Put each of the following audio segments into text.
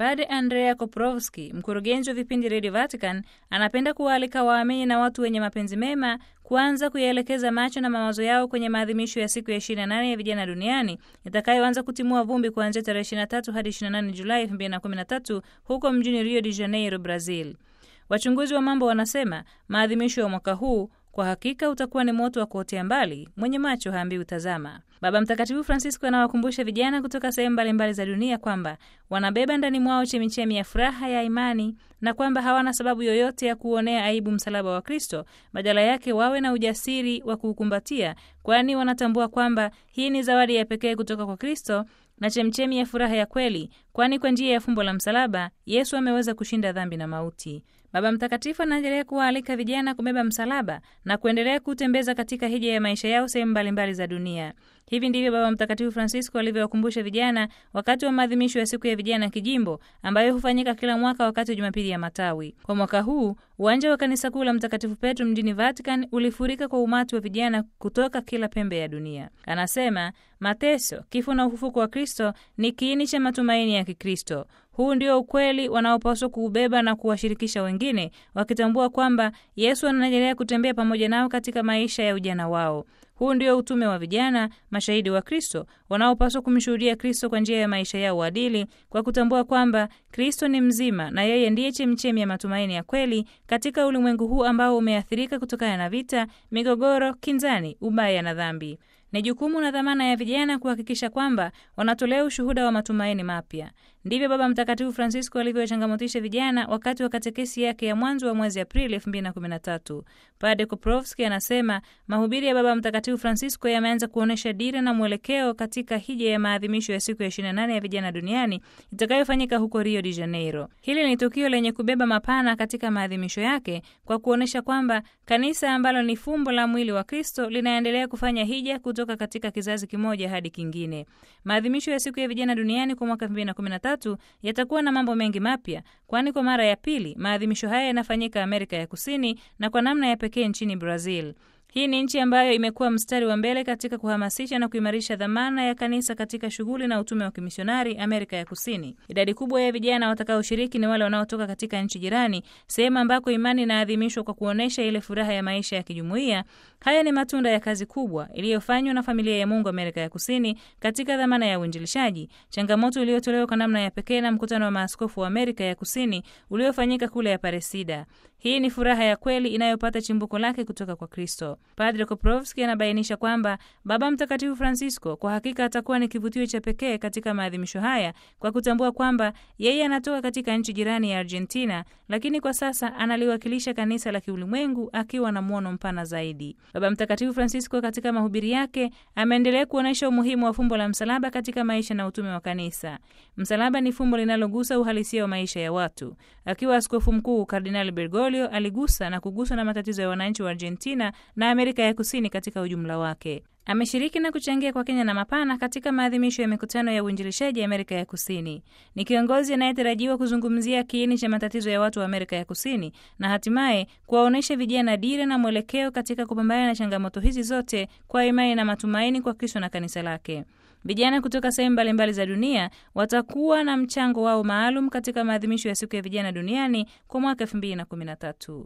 Padre Andrea Koprovski, mkurugenzi wa vipindi Radio Vatican, anapenda kuwaalika waamini na watu wenye mapenzi mema kuanza kuyaelekeza macho na mawazo yao kwenye maadhimisho ya siku ya 28 ya vijana duniani itakayoanza kutimua vumbi kuanzia tarehe 23 hadi 28 Julai 2013 huko mjini Rio de Janeiro, Brazil. Wachunguzi wa mambo wanasema maadhimisho ya mwaka huu kwa hakika utakuwa ni moto wa kuotea mbali, mwenye macho haambiwi tazama. Baba Mtakatifu Francisco anawakumbusha vijana kutoka sehemu mbalimbali za dunia kwamba wanabeba ndani mwao chemichemi ya furaha ya imani na kwamba hawana sababu yoyote ya kuonea aibu msalaba wa Kristo. Badala yake wawe na ujasiri wa kuukumbatia, kwani wanatambua kwamba hii ni zawadi ya pekee kutoka kwa Kristo na chemchemi ya furaha ya kweli, kwani kwa njia ya fumbo la msalaba Yesu ameweza kushinda dhambi na mauti. Baba Mtakatifu anaendelea kuwaalika vijana kubeba msalaba na kuendelea kutembeza katika hija ya maisha yao sehemu mbalimbali za dunia. Hivi ndivyo Baba Mtakatifu Francisco alivyowakumbusha vijana wakati wa maadhimisho ya siku ya vijana kijimbo ambayo hufanyika kila mwaka wakati wa Jumapili ya Matawi. Kwa mwaka huu uwanja wa kanisa kuu la Mtakatifu Petro mjini Vatican ulifurika kwa umati wa vijana kutoka kila pembe ya dunia. Anasema mateso, kifo na ufufuko wa Kristo ni kiini cha matumaini ya Kikristo. Huu ndio ukweli wanaopaswa kuubeba na kuwashirikisha wengine, wakitambua kwamba Yesu anaendelea kutembea pamoja nao katika maisha ya ujana wao. Huu ndio utume wa vijana mashahidi wa Kristo wanaopaswa kumshuhudia Kristo kwa njia ya maisha yao uadili, kwa kutambua kwamba Kristo ni mzima na yeye ndiye chemchemi ya matumaini ya kweli katika ulimwengu huu ambao umeathirika kutokana na vita, migogoro, kinzani, ubaya na dhambi. Ni jukumu na dhamana ya vijana kuhakikisha kwamba wanatolea ushuhuda wa matumaini mapya. Ndivyo Baba Mtakatifu Francisco alivyowachangamotisha vijana wakati wa katekesi yake ya mwanzo wa mwezi Aprili 2013. Padre Koprovski anasema mahubiri ya Baba Mtakatifu Francisco yameanza kuonyesha dira na mwelekeo katika hija ya maadhimisho ya siku ya 28 ya vijana duniani itakayofanyika huko Rio de Janeiro. Hili ni tukio lenye kubeba mapana katika maadhimisho yake kwa kuonyesha kwamba kanisa ambalo ni fumbo la mwili wa Kristo linaendelea kufanya hija kutoka katika kizazi kimoja hadi kingine. Maadhimisho ya siku ya vijana duniani kwa mwaka 2013 yatakuwa na mambo mengi mapya, kwani kwa mara ya pili maadhimisho haya yanafanyika Amerika ya Kusini na kwa namna ya pekee nchini Brazil. Hii ni nchi ambayo imekuwa mstari wa mbele katika kuhamasisha na kuimarisha dhamana ya kanisa katika shughuli na utume wa kimisionari Amerika ya Kusini. Idadi kubwa ya vijana watakaoshiriki ni wale wanaotoka katika nchi jirani, sehemu ambako imani inaadhimishwa kwa kuonyesha ile furaha ya maisha ya kijumuiya. Haya ni matunda ya kazi kubwa iliyofanywa na familia ya Mungu Amerika ya Kusini katika dhamana ya uinjilishaji, changamoto iliyotolewa kwa namna ya pekee na mkutano wa maaskofu wa Amerika ya Kusini uliofanyika kule Aparecida. Hii ni furaha ya kweli inayopata chimbuko lake kutoka kwa Kristo. Padre Koprovski anabainisha kwamba Baba Mtakatifu Francisco kwa hakika atakuwa ni kivutio cha pekee katika maadhimisho haya kwa kutambua kwamba yeye anatoka katika nchi jirani ya Argentina, lakini kwa sasa analiwakilisha kanisa la kiulimwengu akiwa na mwono mpana zaidi. Baba Mtakatifu Francisco katika mahubiri yake ameendelea kuonyesha umuhimu wa fumbo la msalaba katika maisha na utume wa kanisa. Msalaba ni fumbo linalogusa uhalisia wa maisha ya watu. Akiwa askofu mkuu, Kardinali Bergoglio aligusa na kuguswa na matatizo ya wananchi wa Argentina na Amerika ya Kusini katika ujumla wake. Ameshiriki na kuchangia kwa kenya na mapana katika maadhimisho ya mikutano ya uinjilishaji Amerika ya Kusini. Ni kiongozi anayetarajiwa kuzungumzia kiini cha matatizo ya watu wa Amerika ya Kusini na hatimaye kuwaonyesha vijana dira na mwelekeo katika kupambana na changamoto hizi zote kwa imani na matumaini kwa Kristo na kanisa lake. Vijana kutoka sehemu mbalimbali za dunia watakuwa na mchango wao maalum katika maadhimisho ya siku ya vijana duniani kwa mwaka 2013.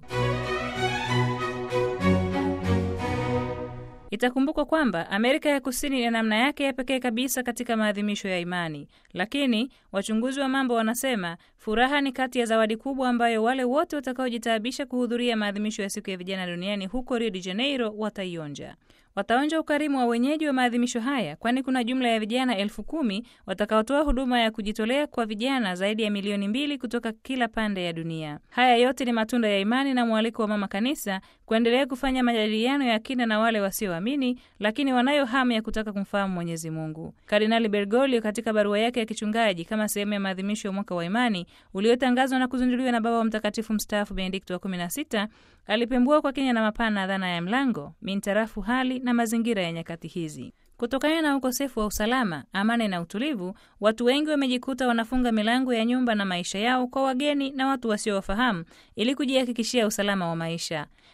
Itakumbukwa kwamba Amerika ya Kusini ina namna yake ya pekee kabisa katika maadhimisho ya imani, lakini wachunguzi wa mambo wanasema furaha ni kati ya zawadi kubwa ambayo wale wote watakaojitaabisha kuhudhuria maadhimisho ya siku ya vijana duniani huko Rio de Janeiro wataionja. Wataonja ukarimu wa wenyeji wa maadhimisho haya, kwani kuna jumla ya vijana elfu kumi watakaotoa huduma ya kujitolea kwa vijana zaidi ya milioni mbili kutoka kila pande ya dunia. Haya yote ni matunda ya imani na mwaliko wa Mama Kanisa kuendelea kufanya majadiliano ya kina na wale wasioamini, lakini wanayo hamu ya kutaka kumfahamu Mwenyezi Mungu. Kardinali Bergoglio katika barua yake ya kichungaji kama sehemu ya maadhimisho ya mwaka wa imani uliotangazwa na kuzinduliwa na Baba wa Mtakatifu mstaafu Benedikto wa 16 alipembua kwa kina na mapana dhana ya mlango mintarafu hali na mazingira ya nyakati hizi. Kutokana na ukosefu wa usalama, amani na utulivu, watu wengi wamejikuta wanafunga milango ya nyumba na maisha yao kwa wageni na watu wasiowafahamu ili kujihakikishia usalama wa maisha.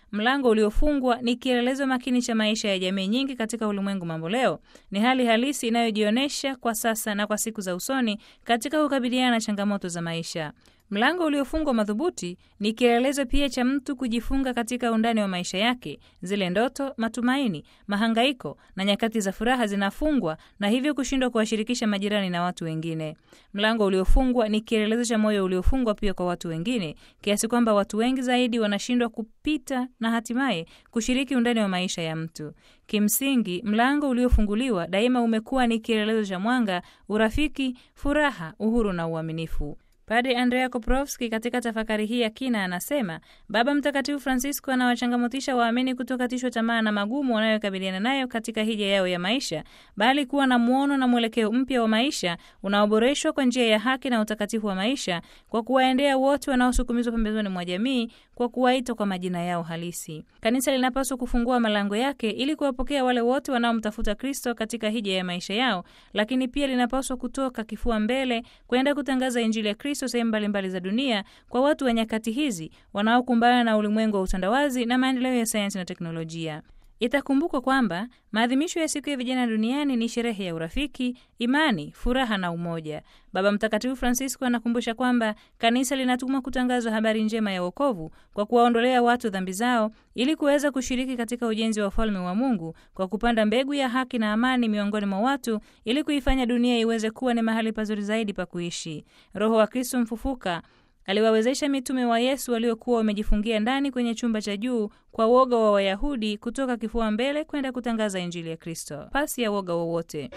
mlango uliofungwa ni kielelezo makini cha maisha ya jamii nyingi katika ulimwengu mambo leo. Ni hali halisi inayojionyesha kwa sasa na kwa siku za usoni katika kukabiliana na changamoto za maisha. Mlango uliofungwa madhubuti ni kielelezo pia cha mtu kujifunga katika undani wa maisha yake. Zile ndoto, matumaini, mahangaiko na nyakati za furaha zinafungwa na hivyo kushindwa kuwashirikisha majirani na watu wengine. Mlango uliofungwa ni kielelezo cha moyo uliofungwa pia kwa watu wengine, kiasi kwamba watu wengi zaidi wanashindwa kupita na hatimaye kushiriki undani wa maisha ya mtu. Kimsingi, mlango uliofunguliwa daima umekuwa ni kielelezo cha mwanga, urafiki, furaha, uhuru na uaminifu. Padre Andrea Koprovski katika tafakari hii ya kina anasema Baba Mtakatifu Francisco anawachangamotisha waamini kutokatishwa tamaa na magumu wanayokabiliana nayo katika hija yao ya maisha, bali kuwa na muono na mwelekeo mpya wa maisha unaoboreshwa kwa njia ya haki na utakatifu wa maisha, kwa kuwaendea wote wanaosukumizwa pembezoni mwa jamii, kwa kuwaita kwa majina yao halisi. Kanisa linapaswa kufungua malango yake ili kuwapokea wale wote wanaomtafuta Kristo katika hija ya maisha yao, lakini pia linapaswa kutoka kifua mbele kwenda kutangaza Injili ya Kristo sehemu mbalimbali za dunia kwa watu wa nyakati hizi wanaokumbana na ulimwengu wa utandawazi na maendeleo ya sayansi na teknolojia. Itakumbukwa kwamba maadhimisho ya siku ya vijana duniani ni sherehe ya urafiki, imani, furaha na umoja. Baba Mtakatifu Francisco anakumbusha kwamba kanisa linatumwa kutangaza habari njema ya wokovu kwa kuwaondolea watu dhambi zao ili kuweza kushiriki katika ujenzi wa ufalme wa Mungu kwa kupanda mbegu ya haki na amani miongoni mwa watu ili kuifanya dunia iweze kuwa ni mahali pazuri zaidi pa kuishi. Roho wa Kristo mfufuka aliwawezesha mitume wa Yesu waliokuwa wamejifungia ndani kwenye chumba cha juu kwa woga wa Wayahudi kutoka kifua mbele kwenda kutangaza injili ya Kristo pasi ya woga wowote.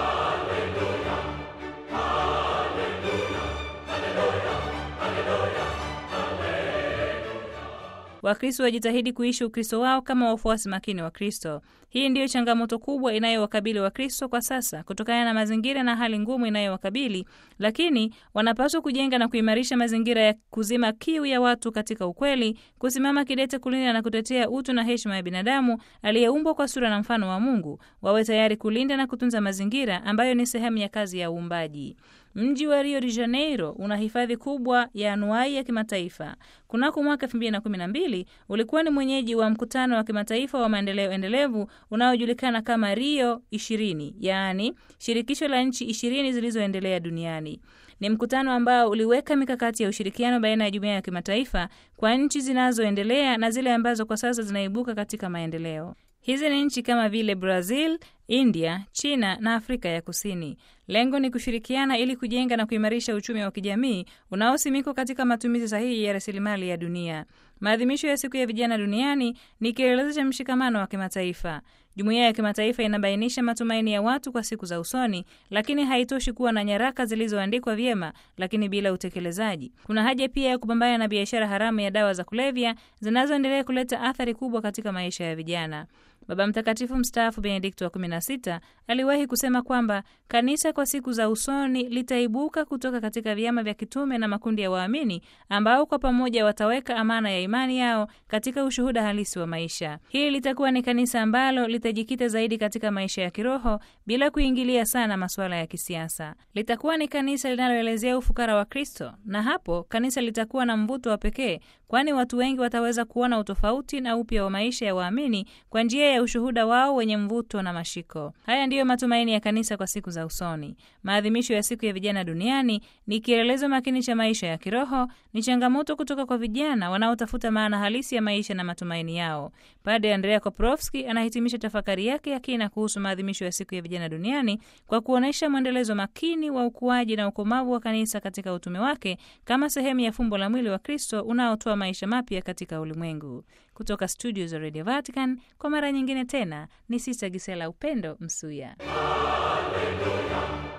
Wakristo wajitahidi kuishi Ukristo wao kama wafuasi makini wa Kristo. Hii ndiyo changamoto kubwa inayowakabili Wakristo kwa sasa kutokana na mazingira na hali ngumu inayowakabili, lakini wanapaswa kujenga na kuimarisha mazingira ya kuzima kiu ya watu katika ukweli, kusimama kidete kulinda na kutetea utu na heshima ya binadamu aliyeumbwa kwa sura na mfano wa Mungu. Wawe tayari kulinda na kutunza mazingira ambayo ni sehemu ya kazi ya uumbaji. Mji wa Rio de Janeiro una hifadhi kubwa ya anuai ya kimataifa. Kunako mwaka 2012 ulikuwa ni mwenyeji wa mkutano wa kimataifa wa maendeleo endelevu unaojulikana kama Rio 20, yaani shirikisho la nchi ishirini zilizoendelea duniani. Ni mkutano ambao uliweka mikakati ya ushirikiano baina ya jumuiya ya kimataifa kwa nchi zinazoendelea na zile ambazo kwa sasa zinaibuka katika maendeleo. Hizi ni nchi kama vile Brazil, India, China na Afrika ya Kusini. Lengo ni kushirikiana ili kujenga na kuimarisha uchumi wa kijamii unaosimikwa katika matumizi sahihi ya rasilimali ya dunia. Maadhimisho ya siku ya vijana duniani ni kielelezo cha mshikamano wa kimataifa. Jumuiya ya kimataifa inabainisha matumaini ya watu kwa siku za usoni, lakini haitoshi kuwa na nyaraka zilizoandikwa vyema, lakini bila utekelezaji. Kuna haja pia ya kupambana na biashara haramu ya dawa za kulevya zinazoendelea kuleta athari kubwa katika maisha ya vijana. Baba Mtakatifu mstaafu Benedikto wa 16 aliwahi kusema kwamba kanisa kwa siku za usoni litaibuka kutoka katika vyama vya kitume na makundi ya waamini ambao kwa pamoja wataweka amana ya imani yao katika ushuhuda halisi wa maisha. Hili litakuwa ni kanisa ambalo litajikita zaidi katika maisha ya kiroho bila kuingilia sana masuala ya kisiasa. Litakuwa ni kanisa linaloelezea ufukara wa Kristo, na hapo kanisa litakuwa na mvuto wa pekee, kwani watu wengi wataweza kuona utofauti na upya wa maisha ya waamini kwa njia ya ushuhuda wao wenye mvuto na mashiko. Haya ndiyo matumaini ya kanisa kwa siku za usoni. Maadhimisho ya siku ya vijana duniani ni kielelezo makini cha maisha ya kiroho, ni changamoto kutoka kwa vijana wanaotafuta maana halisi ya maisha na matumaini yao. Padre Andrea Koprovski anahitimisha tafakari yake ya kina kuhusu maadhimisho ya siku ya vijana duniani kwa kuonyesha mwendelezo makini wa ukuaji na ukomavu wa kanisa katika utume wake kama sehemu ya fumbo la mwili wa Kristo unaotoa maisha mapya katika ulimwengu. Kutoka studio za Radio Vatican kwa mara nyingine tena ni Sista Gisela Upendo Msuya. Haleluya.